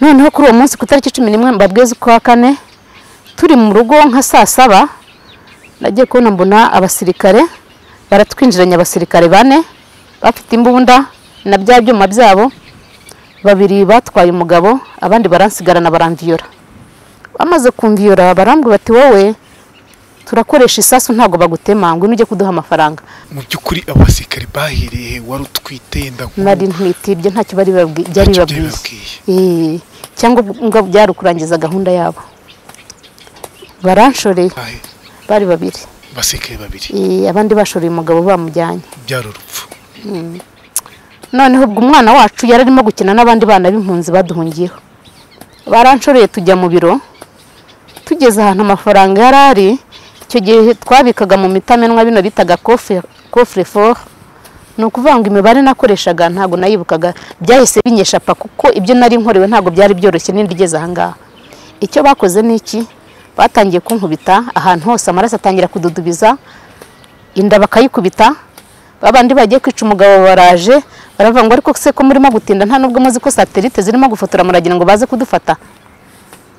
noneho kuri uwo munsi ku itariki cumi n'imwe mbabwiza ukwa kane turi mu rugo nka saa saba nagiye kubona mbona abasirikare baratwinjiranye abasirikare bane bafite imbunda na bya byuma byabo babiri batwaye umugabo abandi baransigarana baramviyora bamaze kumviyora barambwira bati wowe turakoresha isasu ntabwo bagutema ngo ujye kuduha amafaranga mu by'ukuri abasirikari bahereye wari utwite yenda nari ntwite ibyo ntacyo bari babwi- byari Ntacyo byari bibabwiye Eh, cyangwa ngo byari ukurangiza gahunda yabo baranshoreye Ahe, bari babiri abasirikari babiri Eh, abandi bashoreye umugabo bamujyanye byari urupfu noneho ubwo umwana wacu yari arimo gukina n'abandi bana b'impunzi baduhungiyeho baranshoreye tujya mu biro tugeze ahantu amafaranga yari ari icyo gihe twabikaga mu mitamenwa bino bitaga kofure foro ni ukuvuga ngo imibare nakoreshaga ntabwo nayibukaga byahise binyesha pa kuko ibyo nari nkorewe ntabwo byari byoroshye n'indi igeze ahangaha icyo bakoze ni iki batangiye kunkubita ahantu hose amaraso atangira kududubiza inda bakayikubita babandi bagiye kwica umugabo baraje baravuga ngo ariko se ko murimo gutinda nta nubwo muzi ko satelite zirimo gufotora muragira ngo baze kudufata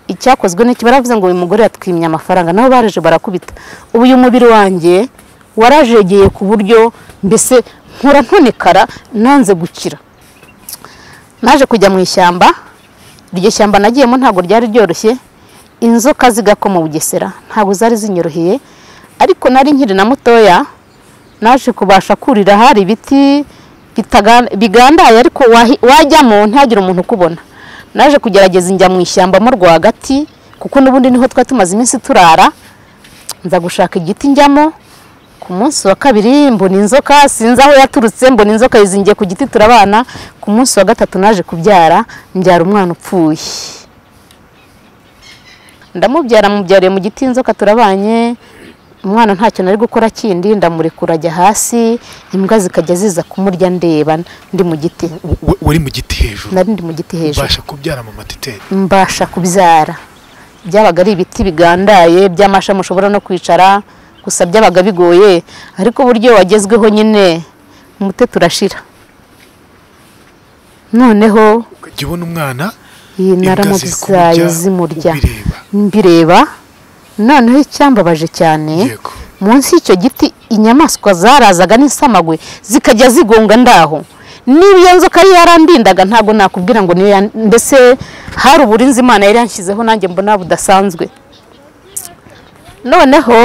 icyakozwe n'iki baravuze ngo uyu mugore yatwimye amafaranga nabo baraje barakubita ubu uyu mubiri wanjye warajegeye ku buryo mbese nkura ntonekara nanze gukira naje kujya mu ishyamba iryo shyamba nagiyemo ntabwo ryari ryoroshye inzoka zigako mu bugesera ntabwo zari zinyoroheye ariko nari nkiri na mutoya naje kubasha kurira hari ibiti bitaga- bigandaye ariko wahi- wajyamo ntihagire umuntu ukubona naje kugerageza njya mu ishyamba mo rwagati kuko n'ubundi niho twari tumaze iminsi turara nza gushaka igiti njyamo ku munsi wa kabiri mbona inzoka sinzi aho yaturutse mbona inzoka yizingiye ku giti turabana ku munsi wa gatatu naje kubyara mbyara umwana upfuye ndamubyara mubyariye mu giti inzoka turabanye umwana ntacyo nari gukora kindi ndamurekura ajya hasi imbwa zikajya ziza kumurya ndeba ndi mu giti W- wari mu giti hejuru nari ndi mu giti hejuru ubasha kubyara mu matiteri mbasha kubyara byabaga ari ibiti bigandaye by'amashami ushobora no kwicara gusa byabaga bigoye ariko uburyo wagezweho nyine umute turashira noneho ukajya ubona umwana iyi imbwa ziri kumurya, naramuzaye zimurya ubireba mbireba noneho icyambabaje cyane yego munsi y'icyo giti inyamaswa zarazaga n'isamagwe zikajya zigonga ndaho niba iyo nzoka yari yarandindaga ntabwo nakubwira ngo niyo yan- mbese hari uburinzi imana yari yanshyizeho nanjye mbona budasanzwe noneho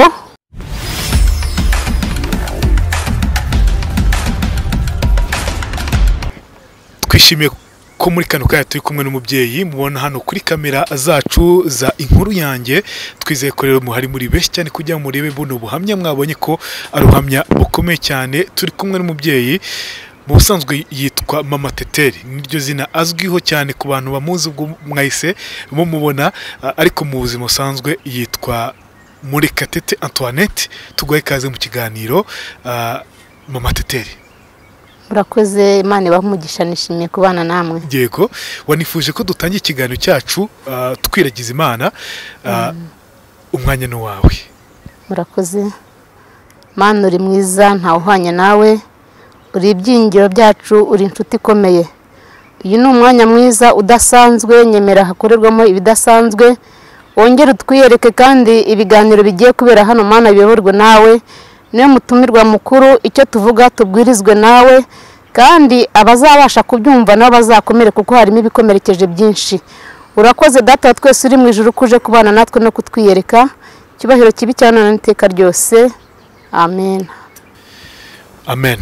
twishimiye ko muri kano kanya turi kumwe n'umubyeyi mubona hano kuri kamera zacu za inkuru yanjye twizeye ko rero muhari muri benshi cyane kugira ngo murebe buno buhamya mwabonye ko ari ubuhamya bukomeye cyane turi kumwe n'umubyeyi mu busanzwe yitwa mama teteri niryo zina azwiho cyane ku bantu bamuzi ubwo mwahise mumubona a- ariko mu buzima busanzwe yitwa murekatete antoinette tuguhe ikaze mu kiganiro a, mama teteri murakoze imana ibahe umugisha nishimiye kubana namwe yego wanifuje ko dutangira ikiganiro cyacu ah, twiragiza imana ah, umwanya ni uwawe murakoze mana uri mwiza ntawuhwanye nawe uri ibyingiro byacu uri inshuti ikomeye uyu ni umwanya mwiza udasanzwe nyemera hakorerwamo ibidasanzwe wongere utwiyereke kandi ibiganiro bigiye kubera hano mana biyoborwe nawe niyo mutumirwa mukuru icyo tuvuga tubwirizwe nawe kandi abazabasha kubyumva nabo bazakomere kuko harimo ibikomerekeje byinshi urakoze data wa twese uri mu ijoro ko uje kubana natwe no kutwiyereka icyubahiro kibi cyane n'iteka ryose amen amen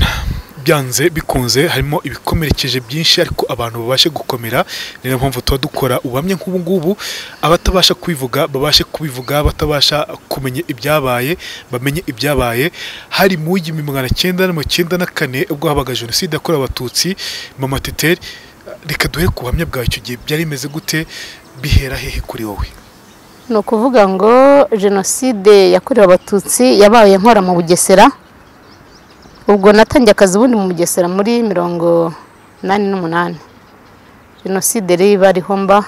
byanze bikunze harimo ibikomerekeje byinshi ariko abantu babashe gukomera ni nayo mpamvu tuba dukora ubuhamya nk'ubu ngubu abatabasha kubivuga babashe kubivuga abatabasha kumenya ibyabaye bamenye ibyabaye hari mu w'igihumbi magana cyenda na mirongo icyenda na kane ubwo habaga jenoside yakorewe abatutsi mama teteri reka duhe ku buhamya bwawe icyo gihe byari bimeze gute bihera hehe kuri wowe ni ukuvuga ngo jenoside yakorewe abatutsi yabaye nkora mu bugesera ubwo natangiye akazi ubundi mu bugesera muri mirongo inani n'umunani jenoside rero iba ariho mba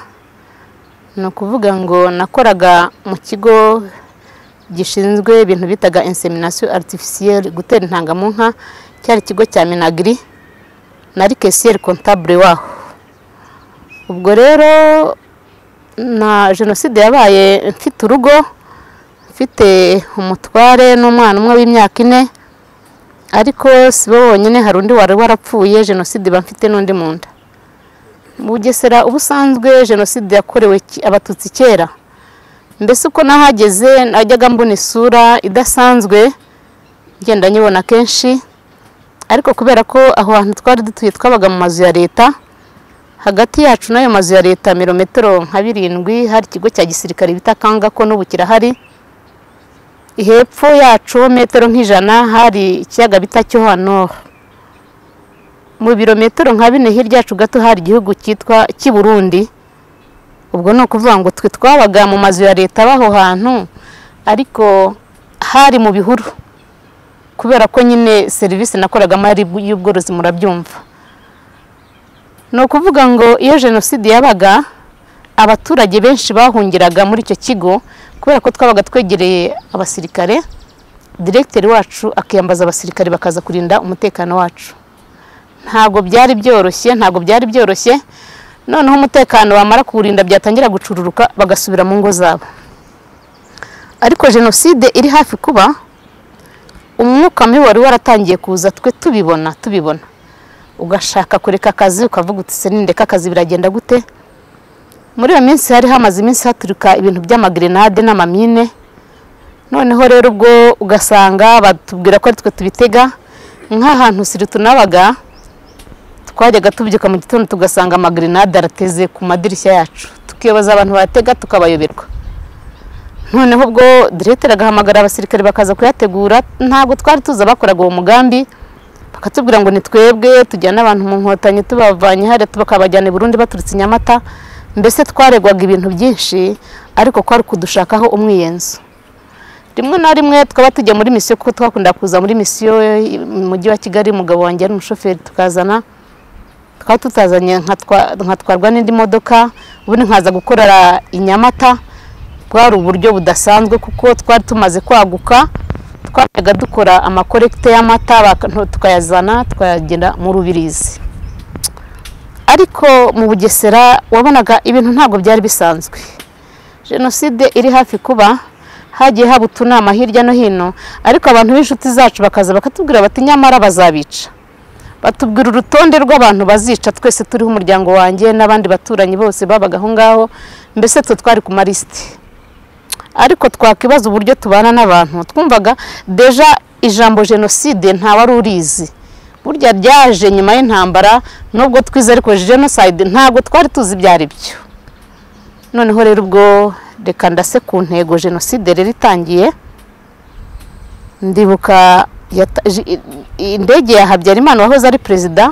ni ukuvuga ngo nakoraga mu kigo gishinzwe ibintu bitaga insemination artificielle gutera intanga mu nka cyari ikigo cya minagiri nari kesiyeri kontabure waho ubwo rero na jenoside yabaye mfite urugo mfite umutware n'umwana umwe w'imyaka ine ariko si bo bonyine hari undi wari warapfuye jenoside iba mfite n'undi mu nda bugesera ubusanzwe jenoside yakorewe ki- abatutsi kera mbese uko nahageze najyaga mbona isura idasanzwe ngenda nyibona kenshi ariko kubera ko aho hantu twari dutuye twabaga mu mazu ya leta hagati yacu n'ayo mazu ya leta mirometero nka birindwi hari ikigo cya gisirikare bita kangako n'ubu kirahari hepfo yacu metero nk'ijana hari ikiyaga bita cyoha noro mu birometero nka bine hirya yacu gato hari igihugu cyitwa cy'i burundi ubwo ni ukuvuga ngo twe twabaga mu mazu ya leta b'aho hantu ariko hari mu bihuru kubera ko nyine serivisi nakoragamo ari iy'ubworozi murabyumva ni ukuvuga ngo iyo jenoside yabaga abaturage benshi bahungiraga muri icyo kigo kubera ko twabaga twegereye abasirikare diregiteri wacu akiyambaza abasirikare bakaza kurinda umutekano wacu ntabwo byari byoroshye ntabwo byari byoroshye noneho umutekano bamara kuwurinda byatangira gucururuka bagasubira mu ngo zabo ariko jenoside iri hafi kuba umwuka mibi wari waratangiye kuza twe tubibona tubibona ugashaka kureka akazi ukavuga uti se nindeka akazi biragenda gute muri iyo minsi hari hamaze iminsi haturuka ibintu by'amagrenade n'amamine noneho rero ubwo ugasanga batubwira ko ari twe tubitega nk'ahantu siri tunabaga twajyaga tubyuka mu gitondo tugasanga amagrenade arateze ku madirishya yacu tukiyobaza abantu batega tukabayoberwa noneho ubwo diregiteri agahamagara abasirikare bakaza kuyategura ntabwo twari tuzi abakoraga uwo mugambi bakatubwira ngo ni twebwe tujyane abantu mu nkotanyi tubavanye hariya bakabajyana i burundi baturutse i nyamata mbese twaregwaga ibintu byinshi ariko kwari kudushakaho umwiyenzo rimwe na rimwe twaba tujya muri misiyo kuko twakunda kuza muri misiyo i- mu mujyi wa kigali umugabo wanjye ari umushoferi tukazana twaba tutazanye nkatwa- nkatwarwa n'indi modoka ubundi nkaza gukorera i nyamata bwari uburyo budasanzwe kuko twari tumaze kwaguka twajyaga dukora amakorekite y'amata baka- tukayazana tukayagenda mu rubirizi ariko mu bugesera wabonaga ibintu ntabwo byari bisanzwe jenoside iri hafi kuba hagiye haba utunama hirya no hino ariko abantu b'inshuti zacu bakaza bakatubwira bati nyamara bazabica batubwira urutonde rw'abantu bazica twese turiho umuryango wanjye n'abandi baturanyi bose babaga aho ngaho mbese twe twari ku malisiti ariko twakwibaza uburyo tubana n'abantu twumvaga deja ijambo jenoside ntawari urizi burya ryaje nyuma y'intambara nubwo twize ariko jenoside ntabwo twari tuzi ibyo ari byo noneho rero ubwo reka ndase ku ntego jenoside rero itangiye ndibuka yata- ji- i- i- indege ya habyarimana wahoze ari perezida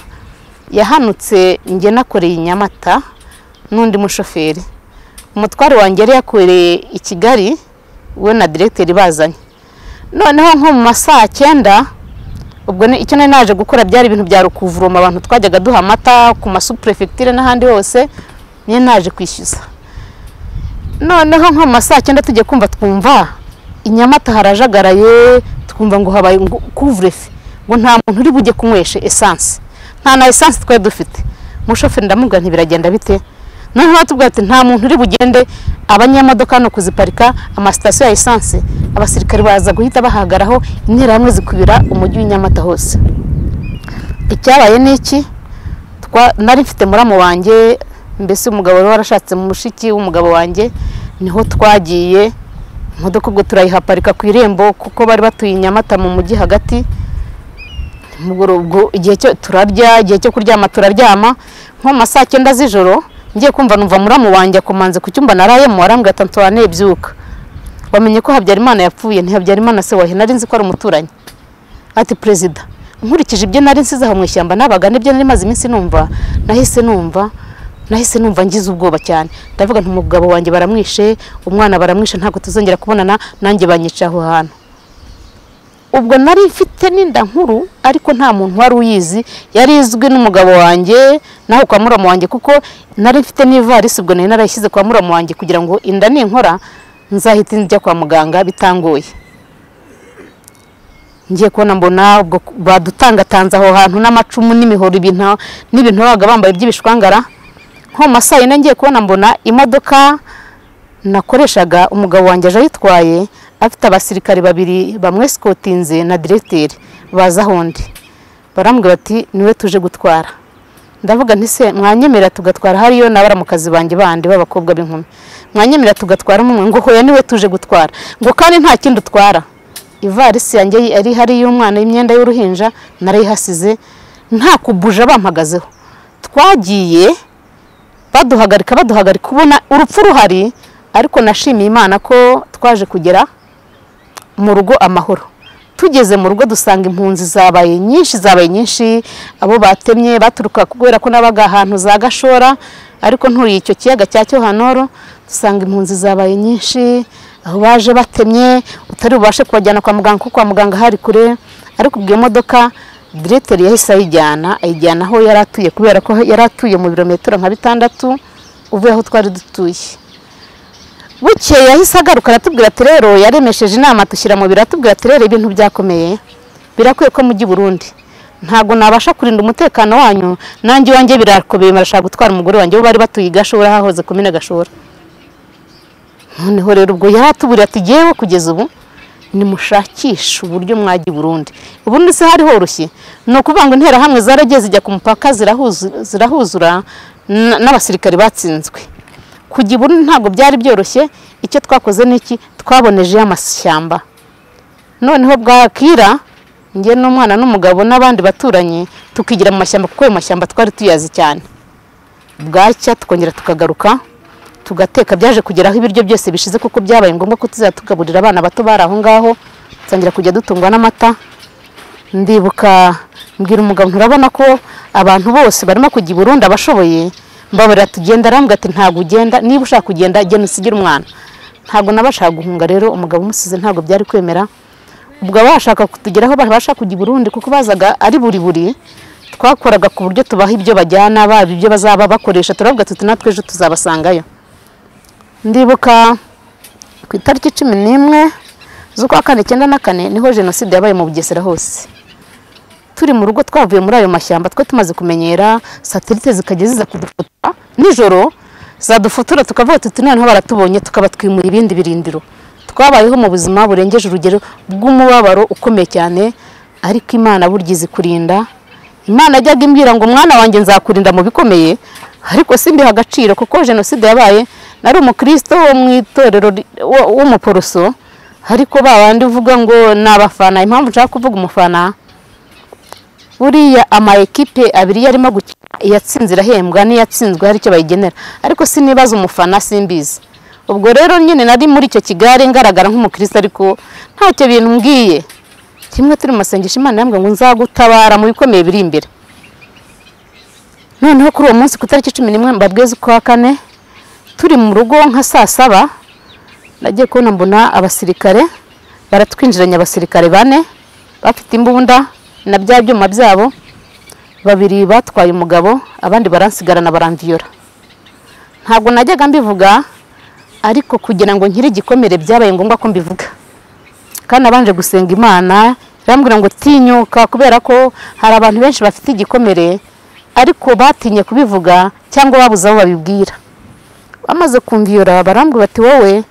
yahanutse njye nakoreye i nyamata n'undi mushoferi umutware wanjye yari yakoreye i kigali we na diregiteri bazanye noneho nko mu ma saa cyenda ubwo ni- icyo nari naje gukora byari ibintu bya rukuvuromo abantu twajyaga duha amata ku masuperefegitire n'ahandi hose nyine naje kwishyuza noneho nko mu ma saa cyenda tujya kumva twumva inyamata harajagaraye twumva ngo habaye ngo kuvurefe ngo nta muntu uri bujye kunywesha esanse nta na esanse twari dufite umushoferi ndamubwira ntibiragenda bite noneho batubwira ati nta muntu uri bugende abanyamodoka hano kuziparika amasitasiyo ya esanse abasirikare baza guhita bahagaraho interahamwe zikubira umujyi w'inyamata hose icyabaye ni iki Twa- nari mfite muramu wanjye mbese umugabo wari warashatse mu mushiki w'umugabo wanjye niho twagiye imodoka ubwo turayihaparika ku irembo kuko bari batuye i nyamata mu mujyi hagati mugoro ubwo igihe cyo turarya igihe cyo kuryama turaryama nko mu ma saa cyenda z'ijoro ngiye kumva numva muramu wanjye akomanze ku cyumba narayemo arambwira ati antoine byuka wamenye ko habyarimana yapfuye ntihabyarimana se wahe nari nzi ko ari umuturanyi ati perezida nkurikije ibyo nari nsize aho mu ishyamba nabaga n'ibyo nari maze iminsi numva nahise numva nahise numva ngize ubwoba cyane ndavuga nti umugabo wanjye baramwishe umwana baramwishe ntabwo tuzongera kubonana nanjye banyica aho hantu ubwo nari mfite n'inda nkuru ariko nta muntu wari uyizi yari izwi n'umugabo wanjye naho kwa muramu wanjye kuko nari mfite n'ivarisi ubwo nari narayishyize kwa muramu wanjye kugira ngo inda ninkora nzahite njya kwa muganga bitangoye ngiye kubona mbona ubwo badutangatanze aho hantu n'amacumu n'imihoro ibintu n'ibintu babaga bambaye by'ibishwangara nko mu masaa yine ngiye kubona mbona imodoka nakoreshaga umugabo wanjye aje ayitwaye afite abasirikare babiri bamwe sikotinze na diregiteri baza aho ndi baramubwira bati niwe tuje gutwara ndavuga nti se mwanyemerera tugatwara hariyo n'abaramukazi banjye bandi b'abakobwa b'inkumi mwanyemerera tugatwara umwe ngo hoya niwe tuje gutwara ngo kandi nta kindi utwara ivarisi yanjye yari ihari y'umwana y'imyenda y'uruhinja narayihasize nta kubuja bampagazeho twagiye baduhagarika baduhagarika ubona urupfu ruhari ariko nashimiye imana ko twaje kugera mu rugo amahoro tugeze mu rugo dusanga impunzi zabaye nyinshi zabaye nyinshi abo batemye baturuka kubera ko nabaga ahantu za gashora ariko nturiye icyo kiyaga cya cyohanoro dusanga impunzi zabaye nyinshi aho baje batemye utari bubashe kubajyana kwa muganga kuko kwa muganga hari kure ariko ubwo iyo modoka direteri yahise ayijyana ayijyana aho yari atuye kubera ko yari atuye mu birometero nka bitandatu uvuye aho twari dutuye bukeye yahise agaruka aratubwira ati rero yaremesheje inama dushyira mu biro aratubwira ati rero ibintu byakomeye birakwiye ko mujya i burundi ntabwo nabasha kurinda umutekano wanyu nanjye iwanjye birakomeye barashaka gutwara umugore wanjye bo bari batuye i gashora hahoze kumena gashora noneho rero ubwo yari atuburiye ati yewe kugeza ubu nimushakishe uburyo mwajya i burundi ubundi se hari horoshye ni ukuvuga ngo interahamwe zaragiye zijya ku mupaka zirahuzura n'abasirikare batsinzwe kujya iburu ntabwo byari byoroshye icyo twakoze n'iki twabonejeho amashyamba noneho bwakira njye n'umwana n'umugabo n'abandi baturanyi tukigira mu mashyamba kuko ayo mashyamba twari tuyazi cyane bwacya tukongera tukagaruka tugateka byaje kugeraho ibiryo byose bishize kuko byabaye ngombwa ko tuzajya tugaburira abana bato bari aho ngaho dutangira kujya dutungwa n'amata ndibuka mbwira umugabo nturabona ko abantu bose barimo kujya i Burundi abashoboye mbabara tugenda arambwira ati ntabwo ugenda niba ushaka kugenda genda usigire umwana ntabwo nabashaka guhunga rero umugabo umusize ntabwo byari kwemera ubwo abashaka kutugeraho babasha kujya i burundi kuko bazaga ari buri buri twakoraga ku buryo tubaha ibyo bajyana baba ibyo bazaba bakoresha turavuga tuti natwe ejo tuzabasangayo ndibuka ku itariki cumi n'imwe z'ukwa kane icyenda na kane niho jenoside yabaye mu bugesera hose turi mu rugo twavuye muri ayo mashyamba twe tumaze kumenyera satelite zikajya ziza kudufotora nijoro zadufotora tukavuga tuti noneho baratubonye tukabatwimura ibindi birindiro twabayeho mu buzima burengeje urugero bw'umubabaro ukomeye cyane ariko imana burya izi kurinda imana ajyaga imbwira ngo umwana wanjye nzakurinda mu bikomeye ariko simbiha agaciro kuko jenoside yabaye nari umukristo wo mu itorero w'umuporoso ariko ba bandi uvuga ngo ni abafana impamvu nshaka kuvuga umufana buriya ama ekipe abiri yarimo gukina iyatsinze irahembwa n'iyatsinzwe hari icyo bayigenera ariko sinibaza umufana simbizi ubwo rero nyine nari muri icyo kigare ngaragara nk'umukirisitu ariko ntacyo bintu mbwiye kimwe turi mu masengesho imana yambwiye ngo nzagutabara mu bikomeye biri imbere noneho kuri uwo munsi ku itariki cumi n'imwe mbabweze ukwa kane turi mu rugo nka saa saba nagiye kubona mbona abasirikare baratwinjiranye abasirikare bane bafite imbunda na bya byuma byabo babiri batwaye umugabo abandi baransigarana barandiyora ntabwo najyaga mbivuga ariko kugira ngo nkire igikomere byabaye ngombwa ko mbivuga kandi abanje gusenga imana irambwira ngo tinyuka kubera ko hari abantu benshi bafite igikomere ariko batinye kubivuga cyangwa babuze aho babibwira bamaze kumviyora barambwira bati wowe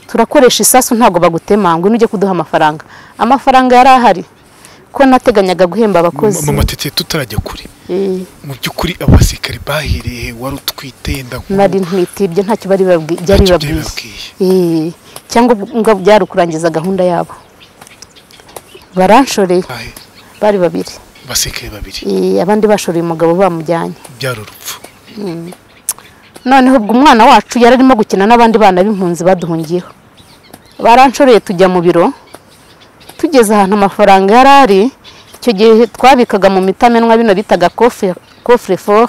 turakoresha isasu ntabwo bagutema ngo ujye kuduha amafaranga amafaranga yari ahari ko nateganyaga guhemba abakozi mu matete tutarajya kure mu by'ukuri abasirikari bahiriye wari utwite nari ntwitibye ntacyo bari babwiye cyangwa byari ukurangiza gahunda yabo baranshoreye bari babiri abasirikari babiri abandi bashoreye umugabo bamujyanye byari urupfu noneho ubwo umwana wacu yari arimo gukina n'abandi bana b'impunzi baduhungiyeho baranshoreye tujya mu biro tugeze ahantu amafaranga yari ari icyo gihe twabikaga mu mitamenwa bino bitaga kofure foro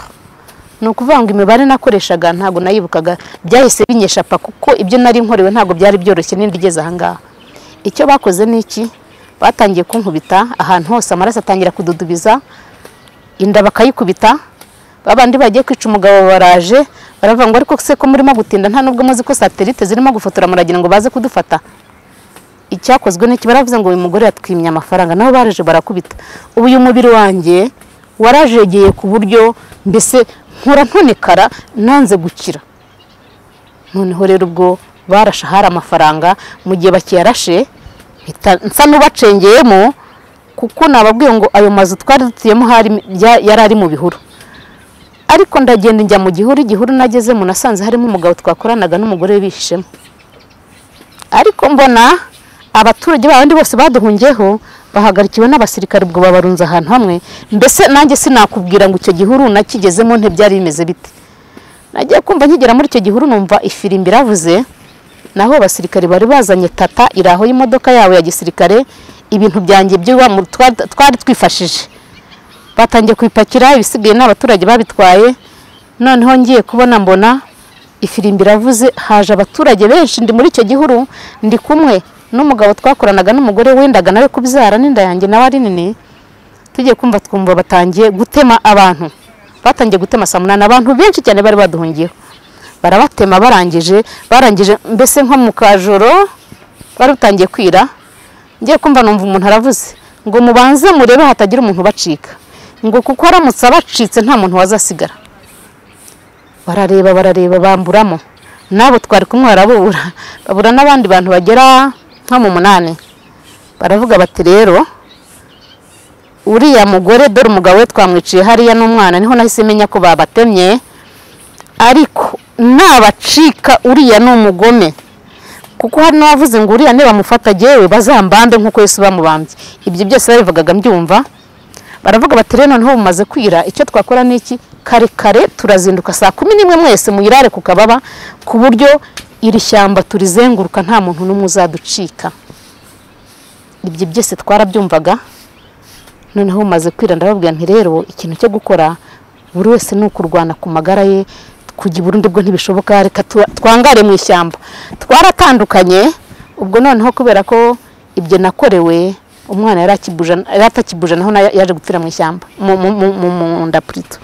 ni ukuvuga ngo imibare nakoreshaga ntabwo nayibukaga byahise binyesha pa kuko ibyo nari nkorewe ntabwo byari byoroshye n'indi igeze ahangaha icyo bakoze ni iki batangiye kunkubita ahantu hose amaraso atangira kududubiza inda bakayikubita babandi bagiye kwica umugabo baraje baravuga ngo ariko se ko murimo gutinda nta nubwo muzi ko satelite zirimo gufotora muragira ngo baze kudufata icyakozwe n'iki baravuze ngo uyu mugore yatwimye amafaranga nabo baraje barakubita ubu uyu mubiri wanjye warajegeye ku buryo mbese nkora ntonekara nanze gukira noneho rero ubwo barashe hari amafaranga mu gihe bakiyarashe mpita nsa n'ubacengeyemo kuko nababwiye ngo ayo mazu twari dutuyemo hari bya- yari ari mu bihuru ariko ndagenda njya mu gihuru igihuru nagezemo nasanze harimo umugabo twakoranaga n'umugore we bihishemo ariko mbona abaturage babandi bose baduhungiyeho bahagarikiwe n'abasirikare ubwo babarunze ahantu hamwe mbese nanjye sinakubwira ngo icyo gihuru nakigezemo ntibyari bimeze bite nagiye kumva nkigera muri icyo gihuru numva ifirimbi iravuze naho abasirikare bari bazanye tata iraho y'imodoka yabo ya gisirikare ibintu byanjye byo iwa- mu- twa- twari twifashije batangiye kubipakira ibisigaye n'abaturage babitwaye noneho ngiye kubona mbona ifirimbi iravuze haje abaturage benshi ndi muri icyo gihuru ndi kumwe n'umugabo twakoranaga n'umugore wendaga nawe kubyara n'inda yanjye nawe ari nini tugiye kumva twumva batangiye gutema abantu batangiye gutema saa munani abantu benshi cyane bari baduhungiyeho barabatema barangije barangije mbese nko mu kajoro bari butangiye kwira ngiye kumva numva umuntu aravuze ngo mubanze murebe hatagira umuntu ubacika ngo kuko aramutse abacitse nta muntu wazasigara barareba barareba bamburamo n'abo twari kumwe barabura babura n'abandi bantu bagera nko mu munani baravuga bati rero uriya mugore dore umugabo we twamwiciye hariya n'umwana niho nahise menya ko babatemye ariko nabacika uriya ni umugome kuko hari n'uwavuze ngo uriya nibamufata jyewe bazambambe nk'uko Yesu bamubambye ibyo byose babivugaga mbyumva baravuga bati rero noneho bumaze kwira icyo twakora ni iki kare kare turazinduka saa kumi n'imwe mwese muyirare ku kababa ku buryo iri shyamba turizenguruka nta muntu n'umwe uzaducika ibyo byose twarabyumvaga noneho umaze kwira ndababwira nti rero ikintu cyo gukora buri wese ni ukurwana ku magara ye kujya i Burundi ubwo ntibishoboka reka tu- twangare mu ishyamba twaratandukanye ubwo noneho kubera ko ibyo nakorewe umwana yari akibuja yari atakibuje naho nayo yaje gupfira mu ishyamba mu- mu- mu- mu- mu nda purito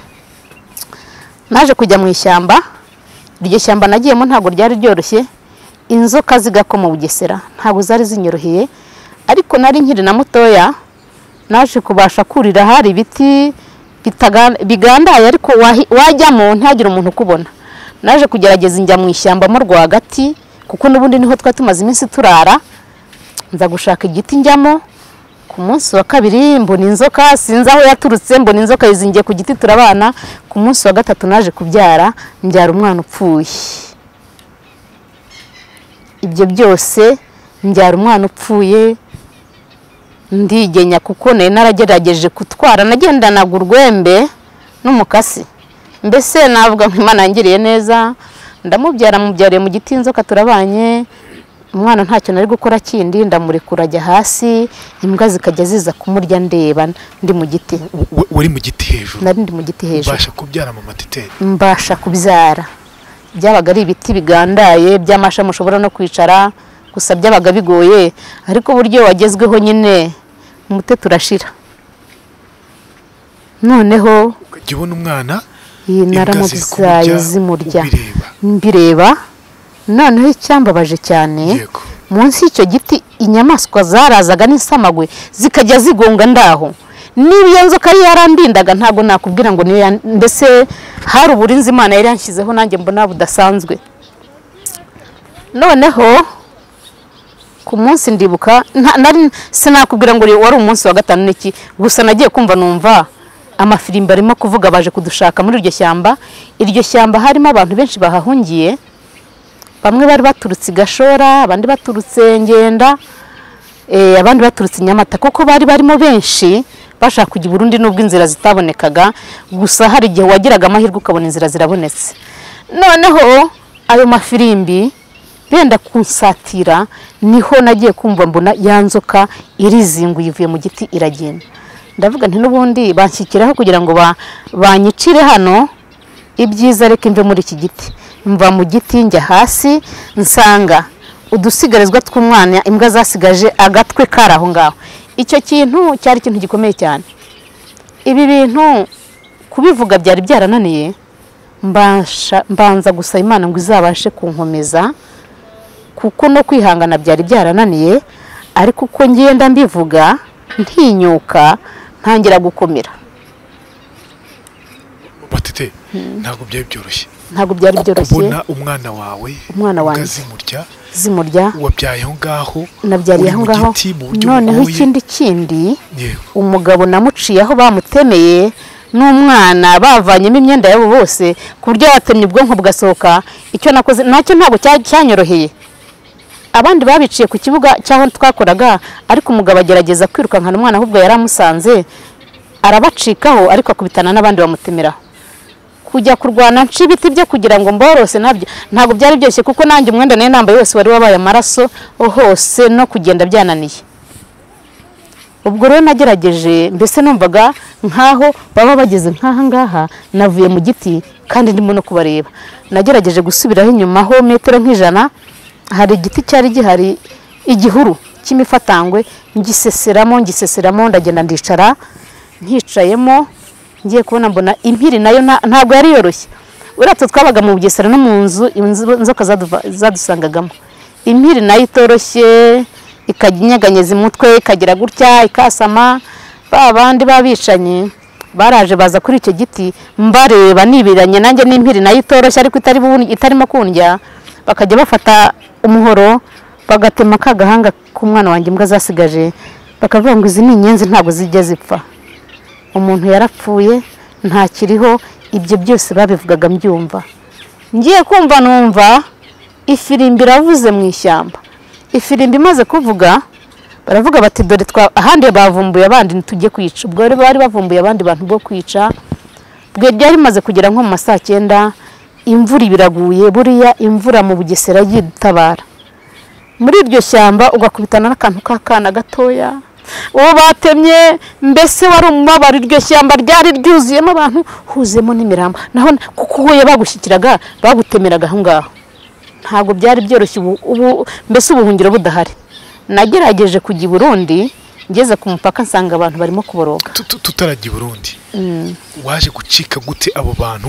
naje kujya mu ishyamba iryo shyamba nagiyemo ntabwo ryari ryoroshye inzoka zigako mu bugesera ntabwo zari zinyoroheye ariko nari nkiri na mutoya naje kubasha kurira hari ibiti bitaga- bigandaye ariko wahi- wajyamo ntihagire umuntu ukubona naje kugerageza njya mu ishyamba mo rwagati kuko n'ubundi niho twari tumaze iminsi turara nza gushaka igiti njyamo ku munsi wa kabiri mbona inzoka sinzi aho yaturutse mbona inzoka yizingiye ku giti turabana ku munsi wa gatatu naje kubyara mbyara umwana upfuye ibyo byose mbyara umwana upfuye ndigenya kuko nari naragerageje gutwara nagendanaga urwembe n'umukasi mbese navuga ngo imana yangiriye neza ndamubyara mubyariye mu giti inzoka turabanye umwana ntacyo nari gukora kindi ndamurekura ajya hasi imbwa zikajya ziza kumurya ndeba ndi mu giti wa- wari mu giti hejuru nari ndi mu giti hejuru ubasha kubyara mama teteri mbasha kubyara byabaga ari ibiti bigandaye by'amashami ushobora no kwicara gusa byabaga bigoye ariko uburyo wagezweho nyine umute turashira noneho ukajya ubona umwana iyi imbwa ziri kumurya, naramubyaye zimurya ubireba mbireba noneho icyambabaje cyane yego munsi y'icyo giti inyamaswa zarazaga n'isamagwe zikajya zigonga ndaho niba iyo nzoka yari yarandindaga ntabwo nakubwira ngo niyo yan- mbese hari uburinzi imana yari yanshyizeho nanjye mbona budasanzwe noneho ku munsi ndibuka nta- nari- sinakubwira ngo wari umunsi wa gatanu n'iki gusa nagiye kumva numva amafirimbi arimo kuvuga baje kudushaka muri iryo shyamba iryo shyamba harimo abantu benshi bahahungiye bamwe bari baturutse i gashora abandi baturutse ngenda eh, abandi baturutse i nyamata kuko bari barimo benshi bashaka kujya i burundi n'ubwo inzira zitabonekaga gusa hari igihe wagiraga amahirwe ukabona inzira zirabonetse noneho ayo mafirimbi benda kunsatira niho nagiye kumva mbona ya nzoka irizinguye ivuye mu giti iragenda ndavuga nti n'ubundi banshyikiraho kugira ngo ba- banyicire hano ibyiza reka imve muri iki giti mva mu giti njya hasi nsanga udusigarizwa tw'umwana imbwa zasigaje agatwe kari aho ngaho icyo kintu cyari ikintu gikomeye cyane ibi bintu kubivuga byari byarananiye mbasha- mbanza gusa imana ngo izabashe kunkomeza kuko no kwihangana byari byarananiye ariko uko ngenda mbivuga ntinyuka ntangira gukomera mama teteri ntabwo byari byoroshye ntabwo byari byoroshye kubona umwana wawe Umwana wanjye. ukazimurya zimurya wabyaraye aho ngaho nabyariye uri aho mu ngaho giti mu buryo noneho bugoye. ikindi kindi yego umugabo namuciye aho bamutemeye n'umwana bavanyemo imyenda yabo bose ku buryo yatemye ubwonko bugasohoka icyo nakoze nacyo ntabwo cya- cyanyoroheye abandi babiciye ku kibuga cy'aho twakoraga ariko umugabo agerageza kwirukankana umwana ahubwo yari amusanze arabacikaho ariko akubitana n'abandi bamutemeraho kujya kurwana nca ibiti bye kugira ngo mborose nabyo ntabwo byari byoroshye kuko nanjye umwenda nari nambaye wose wari wabaye amaraso hose no kugenda byananiye ubwo rero nagerageje mbese numvaga nkaho baba bageze nk'aha ngaha navuye mu giti kandi ndimo no kubareba nagerageje gusubiraho inyuma ho metero nk'ijana hari igiti cyari gihari igihuru cy'imifatangwe ngiseseramo ngiseseramo ndagenda ndicara nkicayemo ngiye kubona mbona impiri nayo nta- ntabwo yari yoroshye uratse twabaga mu bugesera no mu nzu inzu- inzoka zaduva- zadusangagamo impiri nayo itoroshye ikajya inyeganyeza umutwe ikagira gutya ikasama ba bandi b'abicanyi baraje baza kuri icyo giti mbareba nibiranye nanjye n'impiri nayo itoroshye ariko itari bun- itarimo kundya bakajya bafata umuhoro bagatema ka gahanga k'umwana wanjye imbwa zasigaje bakavuga ngo izi ni inyenzi ntabwo zijya zipfa umuntu yarapfuye ntakiriho ibyo byose babivugaga mbyumva ngiye kumva numva ifirimbi iravuze mu ishyamba ifirimbi imaze kuvuga baravuga bati dore twa ahandi bavumbuye abandi ntitujye kwica ubwo rero bari bavumbuye abandi bantu bwo kwica bwe ryari rimaze kugera nko mu ma saa cyenda imvura ibiraguye buriya imvura mu bugesera yitabara muri iryo shyamba ugakubitana n'akantu k'akana gatoya uwo batemye mbese wari umubabaro iryo shyamba ryari ryuzuyemo abantu huzuyemo n'imirambo naho kuko uhuye bagushyikiraga bagutemeraga aho ngaho ntabwo byari byoroshye ubu ubu- mbese ubuhungiro budahari nagerageje kujya i burundi ngeze ku mupaka nsanga abantu barimo kuboroga Tu- tu- tutarajya i burundi waje gucika gute abo bantu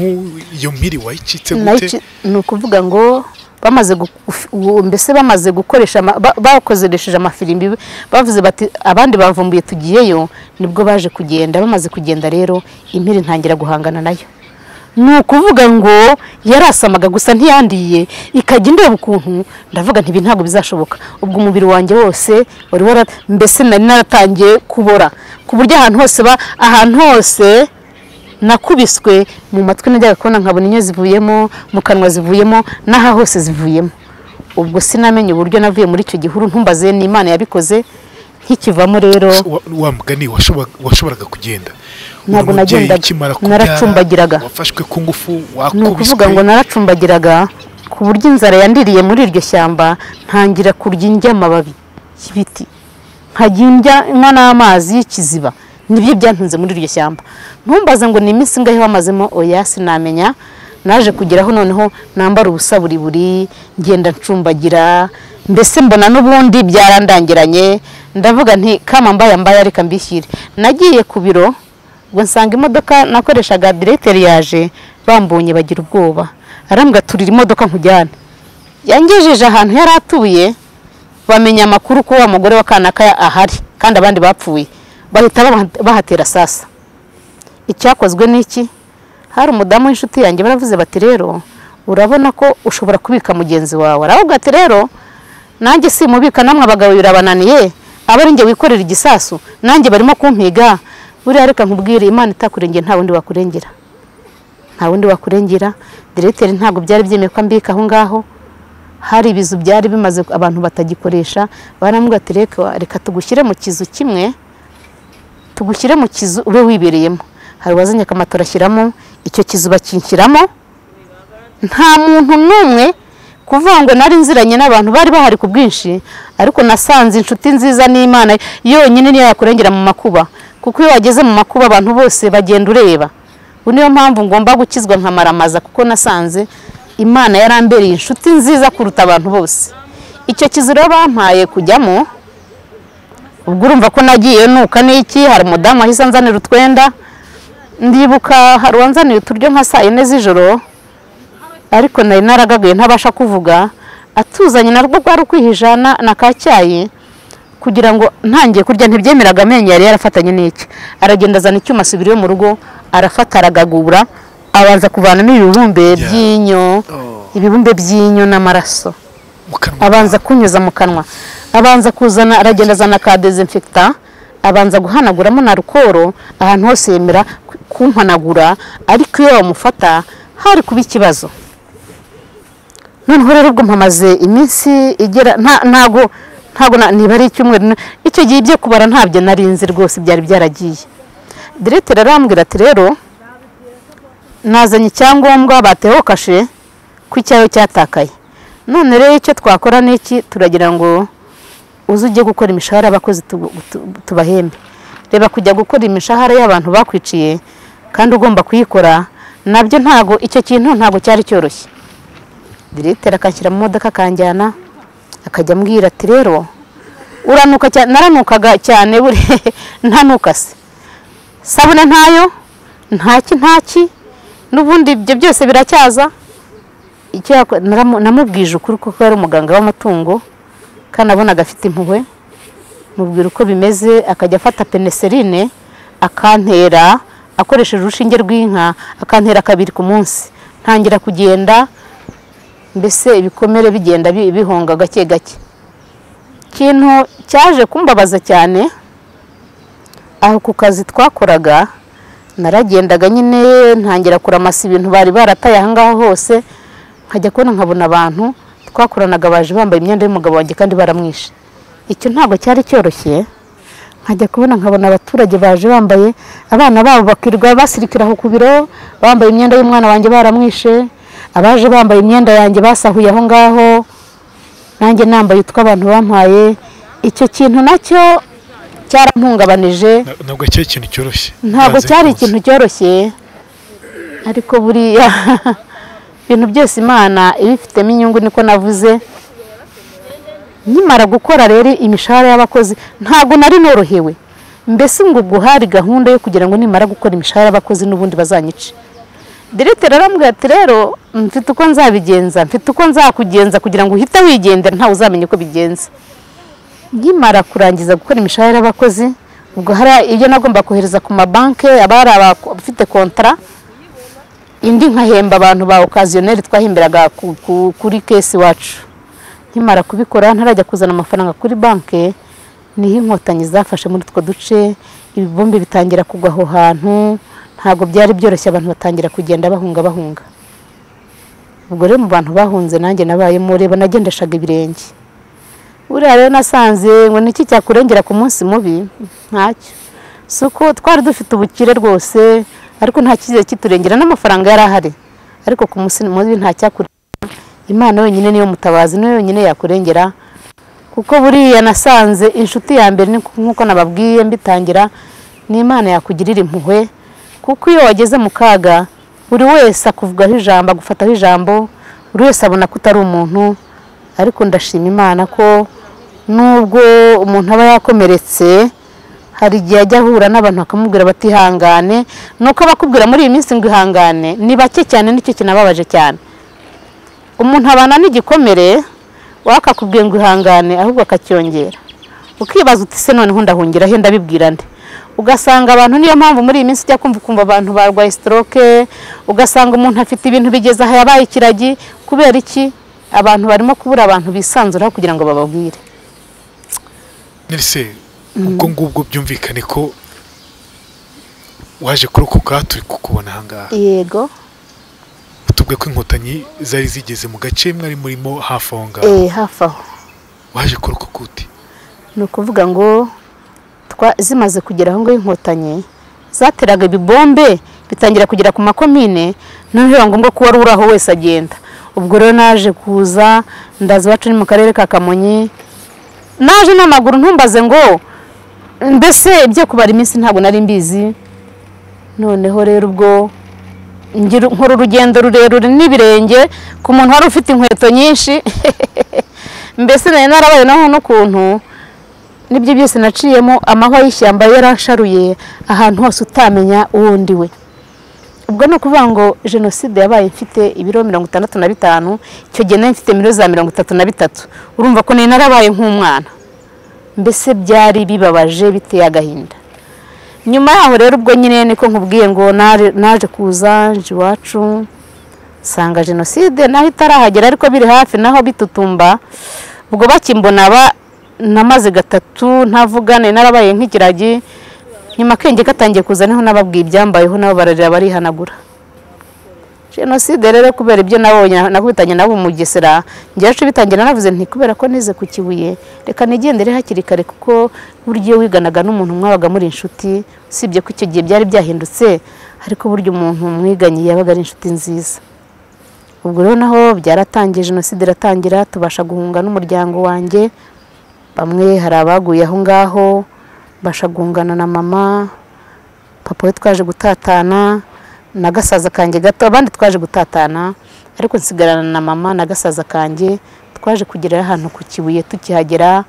iyo mpiri wayicitse nayo gute iki- ni ukuvuga ngo bamaze gu- guf- gu- mbese bamaze gukoresha ama- ba- bakozeresheje amafirimbi bavuze bati abandi bavumbuye tugiyeyo nibwo baje kugenda bamaze kugenda rero impiri ntangira guhangana nayo ni ukuvuga ngo yarasamaga gusa ntiyandiye ikajya indeba ukuntu ndavuga ntibi ntabwo bizashoboka ubwo umubiri wanjye wose wari wara mbese nari naratangiye kubora ku buryo ahantu hose ba ahantu hose nakubiswe mu matwi najyaga kubona nkabona inyo zivuyemo mu kanwa zivuyemo n'aha hose zivuyemo ubwo sinamenye uburyo navuye muri icyo gihuru ntumbaze n'imana yabikoze nkikivamo rero Wa- wa mugani washoba- washoboraga kugenda Ntabwo Uyu mubyeyi nagendaga. ukimara kubyara, Naracumbagiraga. wafashwe ku ngufu ni ukuvuga ngo wakubiswe naracumbagiraga ku buryo inzara yandiriye muri iryo shyamba ntangira kurya indya amababi y'ibiti nkajya indya nywa n'amazi y'ikiziba nibyo byantunze muri iryo shyamba ntumbaze ngo ni iminsi ingahe wamazemo oya sinamenya naje kugeraho noneho nambara ubusa buri buri ngenda ncumbagira mbese mbona n'ubundi byarandangiranye ndavuga nti kama mbaye mbaye reka mbishyire nagiye ku biro ngo nsanga imodoka nakoreshaga diregiteri yaje bambonye bagira ubwoba arambwira turira imodoka nkujyane yangejeje ahantu yari atuye bamenya amakuru ko wa mugore wa kanaka ahari kandi abandi bapfuye bahita baha- bahatera sasa icyakozwe ni iki hari umudamu w'inshuti yanjye baravuze bati rero urabona ko ushobora kubika mugenzi wawe aravuga ati rero nanjye simubika namwe abagabo birabananiye aba ari njye wikorera igisasu nanjye barimo kumpiga buriya reka nkubwire imana itakurengera nta wundi wakurengera nta wundi wakurengera diregiteri ntabwo byari byemewe ko ambika aho ngaho hari ibizu byari bimaze abantu batagikoresha baramubwira ati reka reka tugushyire mu kizu kimwe tugushyire mu kizu ube wibereyemo hari uwazanye akamatora ashyiramo icyo kizu bakinshyiramo nta muntu n'umwe kuvuga ngo nari nziranye n'abantu bari bahari ku bwinshi ariko nasanze inshuti nziza n'imana yonyine niyo yakurengera mu makuba kuko iyo wageze mu makuba abantu bose bagenda ureba ubu niyo mpamvu ngomba gukizwa nkamaramaza kuko nasanze imana yarambereye inshuti nziza kuruta abantu bose icyo kizu rero bampaye kujyamo ubwo urumva ko nagiye nuka n'iki hari umudamu wahise anzanira utwenda ndibuka hari uwanzaniye uturyo nka saa yine z'ijoro ariko nari naragagaye ntabasha kuvuga atuzanye narwo rwari ukwihisha na na ka cyayi kugira ngo ntangiye kurya ntibyemeraga amenyo yari yarafatanye n'iki aragenda azana icyuma asubira iwe mu rugo arafata aragagura abanza kuvanamo ibibumbe Yeah. by'inyo ibibumbe by'inyo n'amaraso mu kanwa abanza kunyuza mu kanwa abanza kuzana aragenda azana ka dezinfekita abanza guhanaguramo na rukoro ahantu hose yemera ku- kumpanagura ariko iyo bamufata hari kuba ikibazo noneho rero ubwo mpamaze iminsi igera nta- ntago ntago na- niba ari icyumweru na- icyo gihe ibyo kubara ntabyo nari nzi rwose byari byaragiye direteri arambwira ati rero nazanye icyangombwa bateho kashe ko icyawe cyatakaye none rero icyo twakora ni iki turagira ngo uze ujye gukora imishahara y'abakozi tu- tu- tubahembe reba kujya gukora imishahara y'abantu bakwiciye kandi ugomba kuyikora nabyo ntago icyo kintu ntago cyari cyoroshye diregiteri akanshyira mu modoka akanjyana akajya ambwira ati rero uranuka cyane naranukaga cyane buriya ntanukase sabune ntayo ntaki ntaki n'ubundi ibyo byose biracyaza icyo yako- naramu- namubwije ukuri kuko yari umuganga w'amatungo kandi nabonaga afite impuhwe mubwira uko bimeze akajya afata peneserine akantera akoresheje urushinge rw'inka akantera kabiri ku munsi ntangira kugenda mbese ibikomere bigenda bi- bihonga gake gake ikintu cyaje kumbabaza cyane aho ku kazi twakoraga naragendaga nyine ntangira kuramasa ibintu bari barataye ahangaha hose nkajya kubona nkabona abantu twakoranaga baje bambaye imyenda y'umugabo wanjye kandi baramwishe icyo ntabwo cyari cyoroshye nkajya kubona nkabona abaturage baje bambaye abana babo bakirirwa basirikira aho ku biro bambaye imyenda y'umwana wanjye baramwishe abaje bambaye imyenda yanjye basahuye aho ngaho nanjye nambaye utwo abantu bampaye icyo kintu nacyo cyarampungabanije Na- ntabwo cyari ikintu cyoroshye ntabwo Banze cyari kuza. ikintu cyoroshye ariko buriya ibintu byose imana ibifitemo inyungu niko navuze nkimara gukora rero imishahara y'abakozi ntabwo nari norohewe mbese ngo ubwo hari gahunda yo kugira ngo nimara gukora imishahara y'abakozi n'ubundi bazanyice diregiteri arambwira ati rero mfite uko nzabigenza mfite uko nzakugenza kugira ngo uhite wigendera ntawe uzamenya uko bigenza nkimara kurangiza gukora imishahara y'abakozi ubwo hari ibyo nagomba kohereza ku mabanki aba hari abafite kontara indi nkahemba abantu ba okaziyoneri twahemberaga ku- ku- kuri kesi iwacu nkimara kubikora ntarajya kuzana amafaranga kuri banki niho inkotanyi zafashe muri utwo duce ibibumbe bitangira kugwa aho hantu ntabwo byari byoroshye abantu batangira kugenda bahunga bahunga ubwo rero mu bantu bahunze nanjye nabayemo reba nagendeshaga ibirenge buriya rero nasanze ngo niki cyakurengera ku munsi mubi ntacyo si uko twari dufite ubukire rwose ariko nta cyizere kiturengera n'amafaranga yari ahari ariko ku munsi mubi ntacyakurengera imana yonyine niyo mutabazi niyo yonyine yakurengera kuko buriya nasanze inshuti ya mbere ni- nk'uko nababwiye mbitangira ni imana yakugirira impuhwe kuko iyo wageze mu kaga buri wese akuvugaho ijambo agufataho ijambo buri wese abona ko utari umuntu ariko ndashima imana ko nubwo umuntu aba yakomeretse hari igihe ajya ahura n'abantu bakamubwira batihangane nuko abakubwira muri iyi minsi ngo ihangane ni bake cyane nicyo kinababaje cyane umuntu abana n'igikomere wakakubwiye ngo ihangane ahubwo akacyongera ukibaza uti se noneho ndahungira he ndabibwira nde ugasanga abantu niyo mpamvu muri iyi minsi ujya kumva ukumva abantu barwaye stroke ugasanga umuntu afite ibintu bigeze aha yabaye ikiragi kubera iki abantu barimo kubura abantu bisanzuraho kugira ngo bababwire Nelise ubwo ngubwo byumvikane ko waje kurokoka turi kukubona ahangaha yego tubwe ko inkotanyi zari zigeze mu gace mwari murimo hafi aho ngaho eh hafi aho waje kurokoka ute ni ukuvuga ngo twa- zimaze kugera aho ngaho inkotanyi zateraga ibibombe bitangira kugera ku makomine noneho biba ngombwa ko uwari uri aho wese agenda ubwo rero naje kuza ndaza iwacu ni mu karere ka kamonyi naje n'amaguru ntumbaze ngo mbese ibyo kubara iminsi ntabwo nari mbizi noneho rero ubwo ngira nkora urugendo rurerure n'ibirenge ku muntu wari ufite inkweto nyinshi mbese nari narabaye naho n'ukuntu nibyo byose naciyemo amahwa y'ishyamba yarasharuye ahantu hose utamenya uwo ndi we ubwo ni ukuvuga ngo jenoside yabaye mfite ibiro mirongo itandatu na bitanu icyo gihe nari mfite ibiro za mirongo itatu na bitatu urumva ko nari narabaye nk'umwana mbese byari bibabaje biteye agahinda nyuma yaho rero ubwo nyine niko nkubwiye ngo nare- naje kuza nje iwacu nsanga jenoside naho itarahagera ariko biri hafi naho bitutumba ubwo bakimbona ba- namaze gatatu ntavugane narabaye nk'ikiragi nyuma akenge katangiye kuza niho nababwiye ibyambayeho nabo bararira barihanagura jenoside rero kubera ibyo nabonye nakubitanye nabo mu Bugesera njyacu bitangira navuze nti kubera ko nize ku kibuye reka nigendere hakiri kare kuko buryo wiganaga n'umuntu mwabaga muri inshuti usibye ko icyo gihe byari byahindutse ariko buryo umuntu mwiganye yabaga ari inshuti nziza ubwo rero naho byaratangiye jenoside iratangira tubasha guhunga n'umuryango wanjye bamwe hari abaguye aho ngaho mbasha guhungana na mama papa we twaje gutatana na gasaza kanjye gato abandi twaje gutatana ariko nsigarana na mama na gasaza kanjye twaje kugera ahantu ku kibuye tukihagera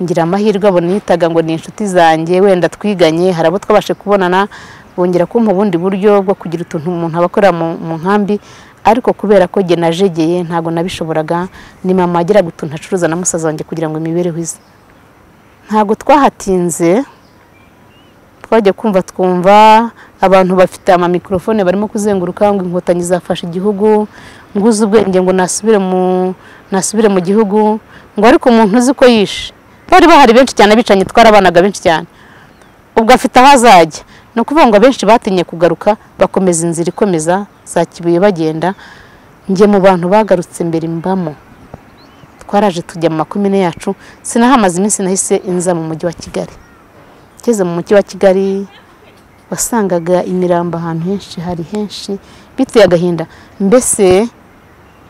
ngira amahirwe abo nitaga ngo ni inshuti zanjye wenda twiganye hari abo twabashe kubonana bongera kumpa ubundi buryo bwo kugira utuntu umuntu aba akorera mu mu nkambi ariko kubera ko jye najegeye ntabwo nabishoboraga ni mama wagiraga utuntu acuruza na musaza wanjye kugira ngo imibereho ize ntabwo twahatinze twajya kumva twumva abantu bafite amamikorofone barimo kuzenguruka ngo inkotanyi zafashe igihugu ngo uzi ubwenge ngo nasubire mu nasubire mu gihugu ngo ariko umuntu uzi ko yishe bari bahari benshi cyane abicanyi twarabanaga benshi cyane ubwo afite aho azajya ni ukuvuga ngo abenshi batinye kugaruka bakomeza inzira ikomeza za kibuye bagenda njye mu bantu bagarutse mbere mbamo twaraje tujya mu makomine yacu sinahamaze iminsi nahise inza mu mujyi wa kigali ngeze mu mujyi wa kigali wasangaga imirambo ahantu henshi hari henshi biteye agahinda mbese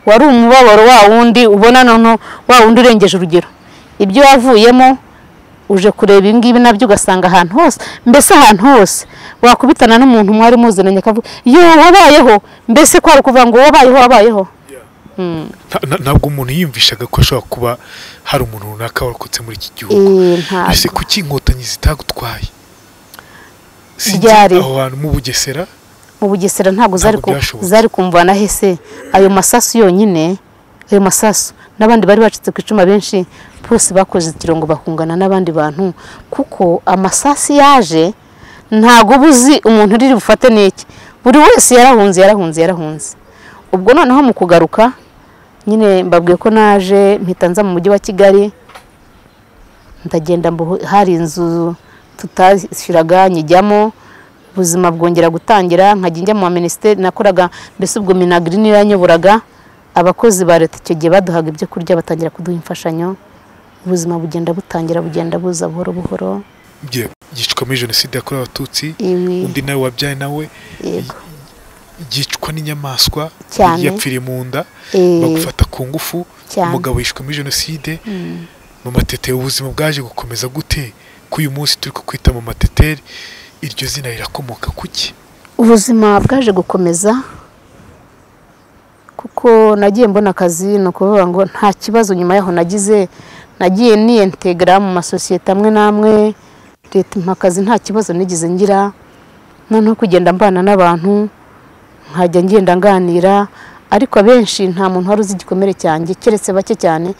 wari umubabaro wa wundi ubona noneho wa wundi urengeje urugero ibyo wavuyemo uje kureba ibi ngibi nabyo ugasanga ahantu hose mbese ahantu hose wakubitana n'umuntu mwari muzananye akavuga yo wabayeho mbese kwari ukuvuga ngo wabayeho wabayeho nta- nta- ntabwo umuntu yiyumvishaga ko ashobora kuba hari umuntu runaka warokotse muri iki gihugu Eh, ntabwo. ese kuki inkotanyi zitagutwaye Si iki Ryari? aho hantu mu bugesera mu bugesera ntabwo zari ku- Ntabwo byashoboka. zari kumvana hese ayo masasu yonyine ayo masasu n'abandi bari bacitse ku icuma benshi bose bakoze ikirongo bakungana n'abandi bantu kuko amasasi yaje ntabwo uba uzi umuntu uri bufate n'iki buri wese yarahunze yarahunze yarahunze ubwo noneho mu kugaruka nyine mbabwiye ko naje mpita nza mu mujyi wa kigali ndagenda mbu hari inzu tutashyiraga nyijyamo ubuzima bwongera gutangira nkajya njya mu ma minisiteri nakoraga mbese ubwo minagiri niyo yanyoburaga abakozi ba leta icyo gihe baduhaga ibyo kurya batangira kuduha imfashanyo ubuzima bugenda butangira bugenda buza buhoro buhoro bye- byicwa muri jenoside yakorewe abatutsi ibi undi nawe wabyaye nawe yego byicwa n'inyamaswa Cyane. yapfiriye mu nda Eh, bagufata ku ngufu cyane. umugabo yishwe muri jenoside mu mateteri ubuzima bwaje gukomeza gute ko uyu munsi turi kukwita mu mateteri iryo zina rirakomoka kuki ubuzima bwaje gukomeza kuko nagiye mbona akazi ni ukuvuga ngo nta kibazo nyuma yaho nagize nagiye niyentegara mu masosiyete amwe n'amwe leta impa akazi nta kibazo nigeze ngira noneho kugenda mbana n'abantu nkajya ngenda nganira ariko abenshi nta muntu wari uzi igikomere cyanjye keretse bake cyane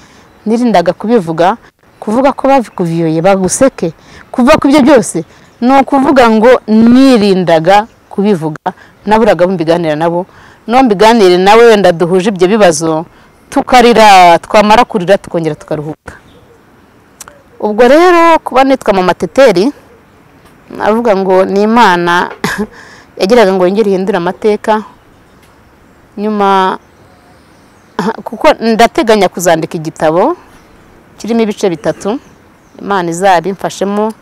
nirindaga kubivuga kuvuga ko babikuviyoye baguseke kuvuga ku ibyo byose ni ukuvuga ngo nirindaga kubivuga naburaga abo mbiganira nabo no mbiganire nawe wenda duhuje ibyo bibazo tukarira twamara kurira tukongera tukaruhuka ubwo rero kuba nitwa mu mateteri navuga ngo ni imana yagiraga ngo yongere ihindure amateka nyuma kuko ndateganya kuzandika igitabo kirimo ibice bitatu imana izabimfashemo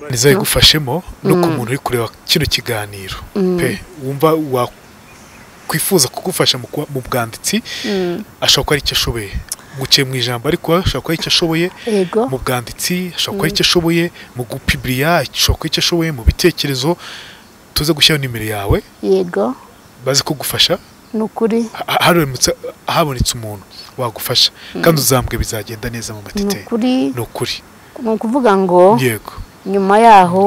ntizayigufashemo no ku muntu uri kureba kino kiganiro pe wumva wakwifuza kugufasha mu kuba- mu bwanditsi ashobora kuba ari icyo ashoboye nguciye mu ijambo ariko ashobora kuba ari icyo ashoboye yego mu bwanditsi ashobora kuba ari icyo ashoboye mu gupibiriya ashobora kuba icyo ashoboye mu bitekerezo tuze gushyiraho nimero yawe yego baze kugufasha ni ukuri ha- haramutse habonetse umuntu wagufasha kandi uzambwe bizagenda neza mu ni matiteri ukuri ni ukuri ni ukuvuga ngo yego nyuma yaho